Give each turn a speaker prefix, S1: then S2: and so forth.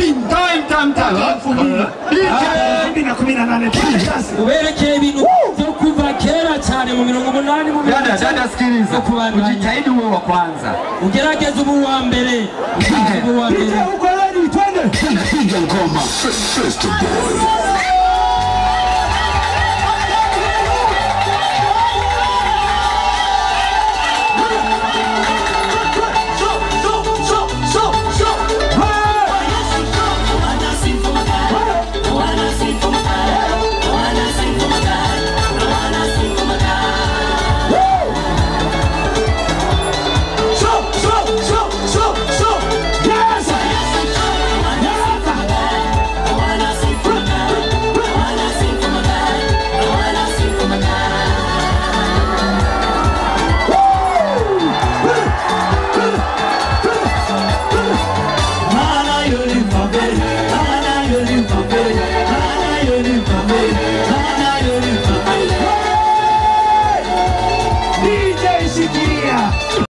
S1: time time time
S2: bibiri na kumi na nane tulijazi
S3: uberekeye ibintu byo kuva kera cyane mu mirongo umunani mu mirongo
S1: dada dada sikiliza
S3: no kubandanya
S1: ujitahidi uwe wa kwanza
S3: ugerageze ubu wa mbere ugerageze ubu wa mbere
S2: ukoloni twende
S1: piga ngoma